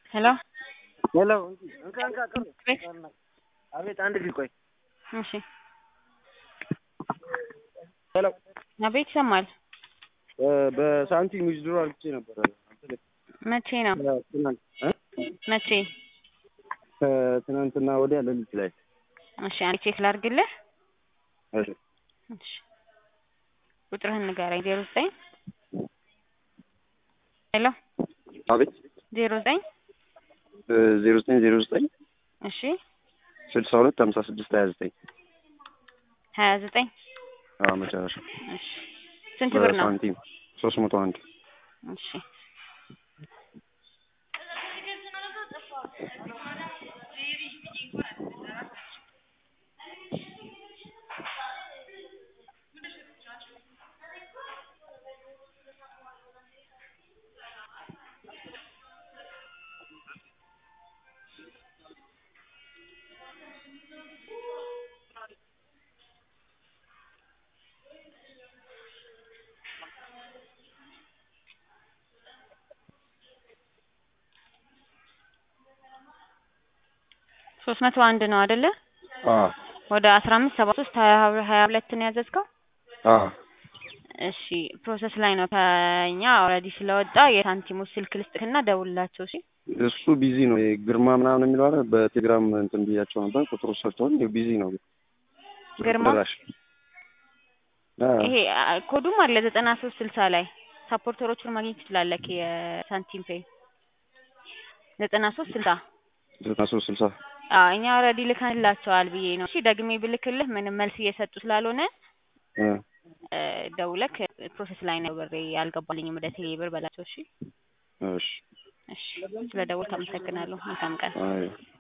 ሄሎ ሄሎ እንካ እንካ ቅር ቤት አቤት አንድ ፊት ቆይ እሺ ሄሎ አቤት ይሰማል በሳንቲም ዊዝድሮ አድርጌ ነበረ መቼ ነው ትናንት እ መቼ ከትናንትና ወዲያ ሌሊት ላይ እሺ አንዴ ቼክ ላድርግልህ እሺ እሺ ቁጥርህን ንገረኝ ዜሮ ዘጠኝ ሄሎ አቤት ዜሮ ዘጠኝ ዜሮ ዘጠኝ ዜሮ ዘጠኝ እሺ ስልሳ ሁለት ሀምሳ ስድስት ሀያ ዘጠኝ ሀያ ዘጠኝ አዎ መጨረሻ እሺ ስንት ብር ነው በሳንቲም ሶስት መቶ አንድ እሺ ሶስት መቶ አንድ ነው አይደለ አዎ ወደ አስራ አምስት ሰባ ሶስት ሀያ ሀያ ሁለት ነው ያዘዝከው አዎ እሺ ፕሮሰስ ላይ ነው ከኛ ኦልሬዲ ስለወጣ የሳንቲሞች ስልክ ልስጥህና ደውልላቸው እሺ እሱ ቢዚ ነው ግርማ ምናምን የሚለው አይደል በቴሌግራም እንትን ብያቸው ነበር ቁጥሩ ሰጥተውን ቢዚ ነው ግርማ ጭራሽ አዎ ይሄ አ- ኮዱም አለ ዘጠና ሶስት ስልሳ ላይ ሳፖርተሮቹን ማግኘት ትችላለህ የሳንቲም ፔይ ዘጠና ሶስት ስልሳ ዘጠና ሶስት ስልሳ አዎ እኛ ኦልሬዲ ልከንላቸዋል ብዬ ነው እሺ ደግሜ ብልክልህ ምንም መልስ እየሰጡ ስላልሆነ እ እ ደውለክ ፕሮሰስ ላይ ነው ብሬ አልገባልኝም ወደ ቴሌ ብር በላቸው እሺ እሺ እሺ ስለ ደወልክ አመሰግናለሁ መልካም ቀን አይ